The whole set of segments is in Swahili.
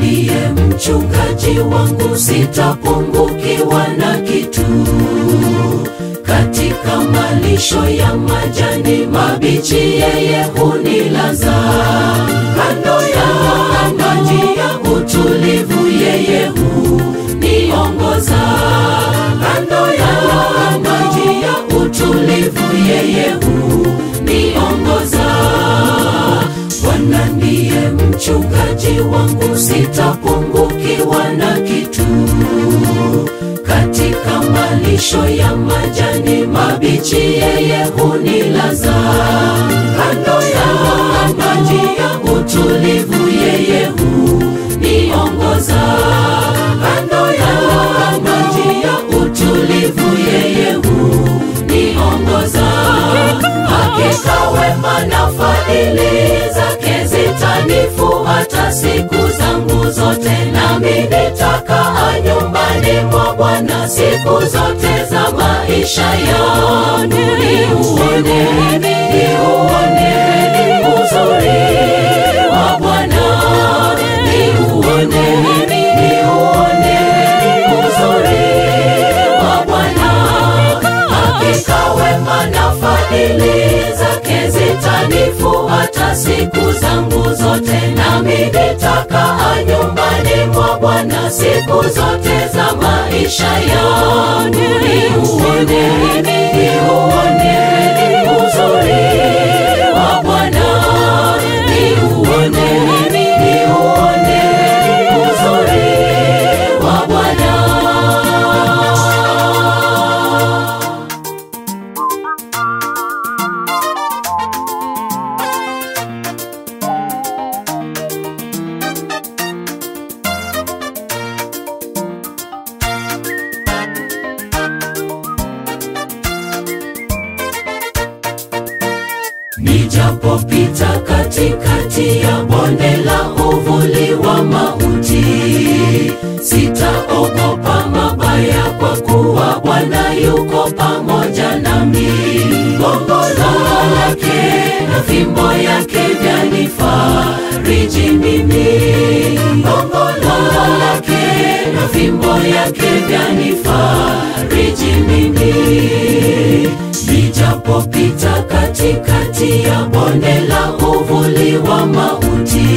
ndiye mchungaji wangu, sitapungukiwa na kitu. Katika malisho ya majani mabichi, yeye hunilaza kando ya maji ya utulivu, yeye huniongoza kando ya maji ya utulivu, yeye huniongoza. Bwana ndiye mchungaji wangu, sitapungukiwa na kitu. Katika malisho ya majani mabichi, yeye hunilaza kando ya maji ya utulivu, yeye huniongoza kando ya maji ya utulivu, yeye huniongoza. Hakika wema na fadhili zake zitanifuata siku zangu zote, nami nitakaa nyumbani mwa Bwana siku zote za maisha yangu. Niuone, niuone uzuri wa Bwana, niuone, niuone uzuri wa Bwana. Hakika wema na fadhili zake zitanifuata siku zangu zote, nami nitakaa nyumbani mwa Bwana siku zote za maisha yangu. Niuone, niuone uzuri wa Bwana, niuone, niuone uzuri wa Bwana. Nijapopita katikati ya bonde la uvuli wa mauti, sitaogopa mabaya, kwa kuwa Bwana yuko pamoja nami. Gongo lake na fimbo yake vyanifariji mimi. Gongo lake na fimbo yake vyanifariji mimi. Nijapopita katikati ya bonde la uvuli wa mauti,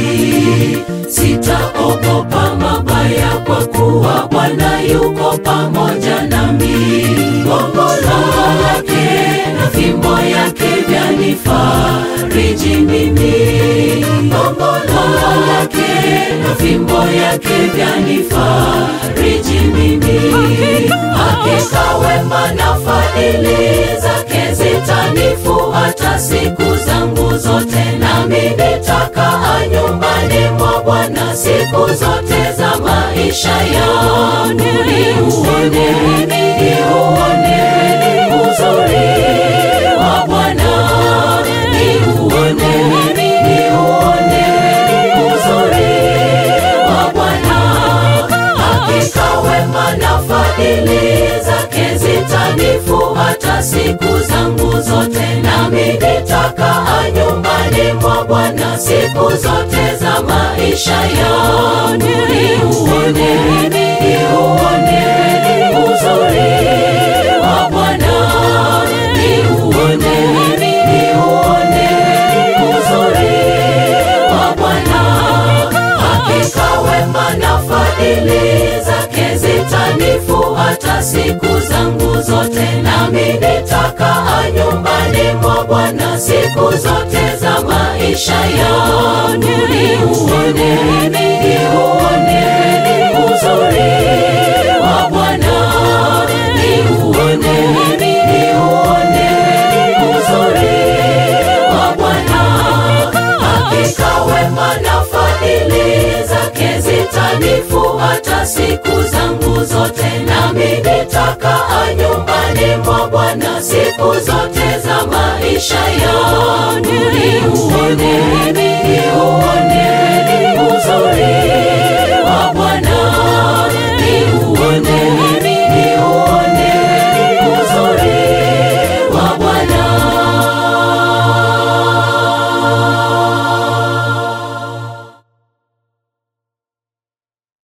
sitaogopa mabaya, kwa kuwa Bwana yuko pamoja nami. Gongo lake na fimbo yake vyanifariji mimi. Gongo lake na fimbo yake vyanifariji mimi. Hakika wema na fadhili zake zitanifuata siku zangu zote, nami nitakaa nyumbani mwa Bwana siku zote za maisha yangu. Niuone, niuone uzuri wa Bwana, niuone, niuone uzuri wa Bwana. Hakika wema na fadhili zake zitanifuata siku zangu zote, nami nitakaa nyumbani mwa Bwana siku zote za maisha yangu. Niuone, niuone uzuri wa Bwana, niuone, niuone uzuri wa Bwana. Hakika wema na fadhili zake zitanifuata siku zangu zote, nami nitakaa nyumbani mwa Bwana siku zote za maisha yangu. Niuone, niuone uzuri wa Bwana, niuone, niuone uzuri wa Bwana. Hakika wema na fadhili zake zitanifuata siku zangu zote, nami nitakaa nyumbani mwa Bwana siku zote za maisha yangu. Niuone,